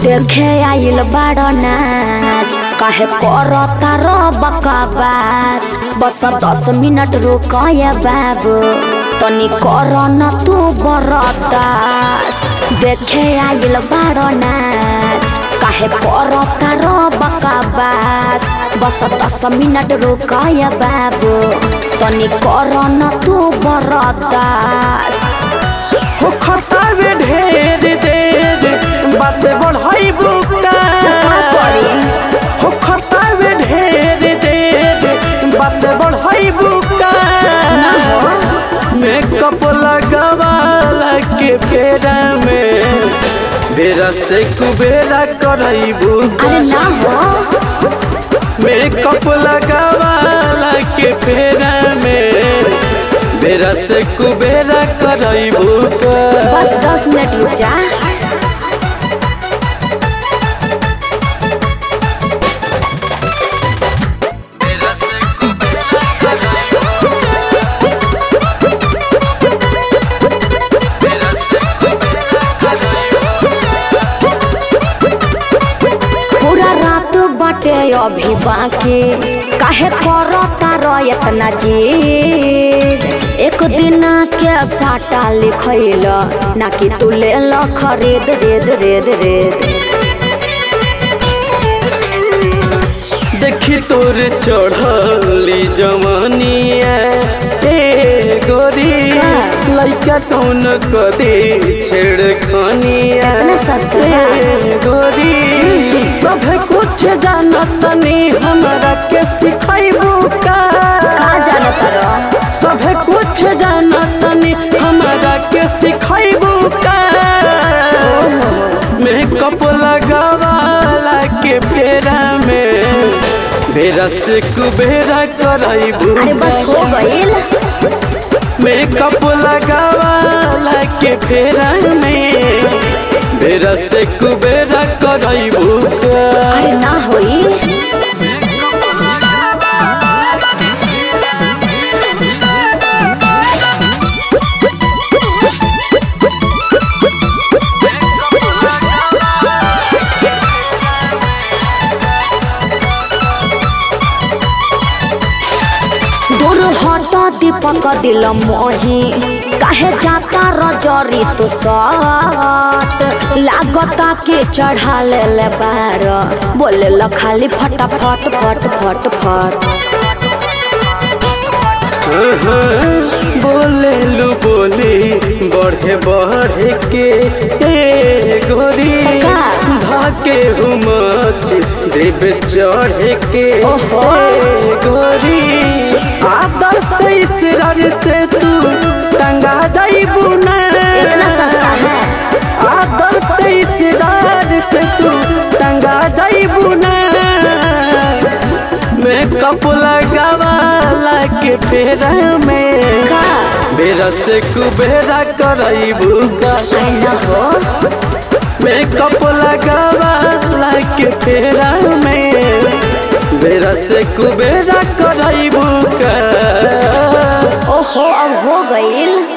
देखे आइल बड़ नाच काहे करता रो बकवास बस दस मिनट रुकय बाबू तनी कर न तू बरदास देखे आइल बड़ नाच काहे करता रो बकवास बस दस मिनट रुकय बाबू तनी कर न तू बरदास हो खतावे ढेर देर बात बढ़ाई बुका हो खतावे ढेर देर बात बढ़ाई बुका मेकअप लगावाला के फेरा में बेरा से कुबेरा करैबू अरे ना हो मेकअप लगावाला के फेरा में बेरा से कुबेरा करैबू बस दस मिनट रुक जा पूरा रात बाटे अभी बाकी काहे करता रो इतना जीद एक दिन के साटा लिखैल ना कि तू ले ल खरीद रेद रेद रेद देखी तोर चढ़ली जवानिया ए गोरी लइका कौन कदी छेड़खानिया इतना सस्ता बा। ए गोरी सब कुछ जानत नी हमरा के सिखाइबू का का जानता रो सब कुछ जानत नी हमरा के सिखाइबू का मेकअप लगावाला के फेरा में बेरा से कुबेरा करैबू अरे बस हो गइल मेकअप लगावाला के फेरा में बेरा से कुबेरा करैबू अरे ना होई दूर हट दीपक दिल मोही काहे जाता रजरी तो सट लागता के चढ़ा ले ले बार बोले ल खाली फटाफट फट फट फट बोले लू बोली बढ़े बढ़े के ए गोरी का? धाके हुमच देव चढ़े के ओहो। ए गोरी आदर से इसरार से तू टंगा जाइबू ना इतना सस्ता है आदर से इसरार से तू टंगा जाइबू ना मेकअप लगावाला के फेरा में का बेरा से कुबेरा करैबू का अरे ना हो मेकअप लगावाला के फेरा में बेरा से कुबेरा करैबू का ओहो अब हो गइल